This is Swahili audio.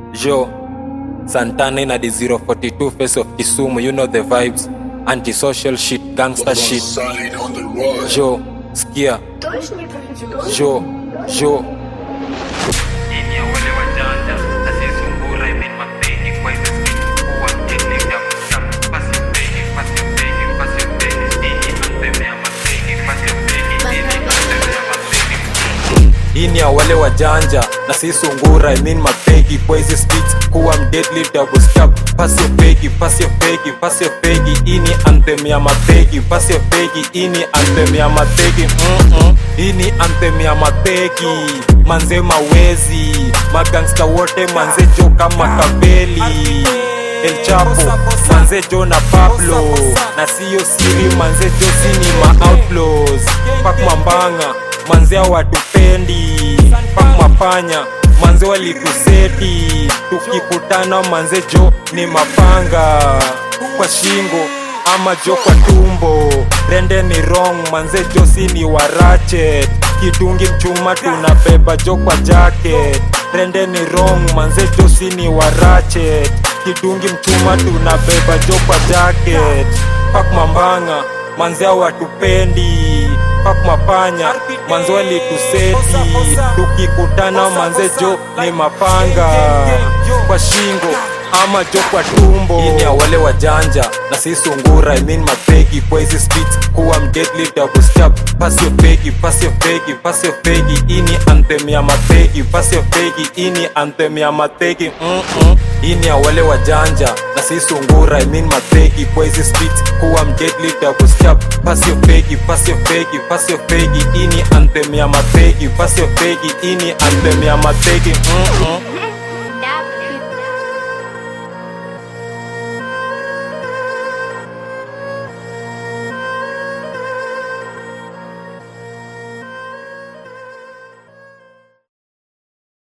Yo, Santana in the 042 face of Kisumu, you know the vibes. Antisocial shit, gangster shit. Side on the rise. Yo, skia. Yo, yo. Ini ya wale wajanja na si sungura imen mapeni kwa hizo skiti kuwa mjini ya msam pasi peni pasi peni pasi peni ini antemea mapeni pasi peni ini antemea mapeni Hii ni ya wale wajanja na si sungura I mean mapegi kwa hizi streets kuwa mdeadly double step pass your pegi pass your pegi pass your pegi hii ni anthem ya mapegi pass your pegi hii ni anthem ya mapegi mm -mm. hii ni anthem ya mapegi manze mawezi magangsta wote manze jo kama kabeli El Chapo, manze Jo na Pablo na siyo siri manze Jo si ni ma outlaws pak mambanga manze hawatupendi pak mapanya manze walituseti tukikutana manze Jo ni mapanga kwa shingo ama jo kwa tumbo rende ni wrong manze jo si ni warachet kidungi mchuma tunabeba jo kwa jacket rende ni wrong manze jo si ni warachet kidungi mchuma tunabeba jo kwa jacket pak mambanga manze hawatupendi pak mapanya manze walituseti tukikutana manze jo ni mapanga kwa shingo ama jo kwa tumbo hii ni ya wale wajanja na si sungura I mean mapegi kwa hizi streets kuwa mdeadly double step pass your pegi pass your pegi pass your pegi hii ni anthem ya mapegi pass your pegi hii ni anthem ya mapegi mm -mm. hii ni ya wale wajanja na si sungura I mean mapegi kwa hizi streets kuwa mdeadly double step pass your pegi pass your pegi pass your pegi hii ni anthem ya mapegi pass your pegi hii ni anthem ya mapegi mm -mm.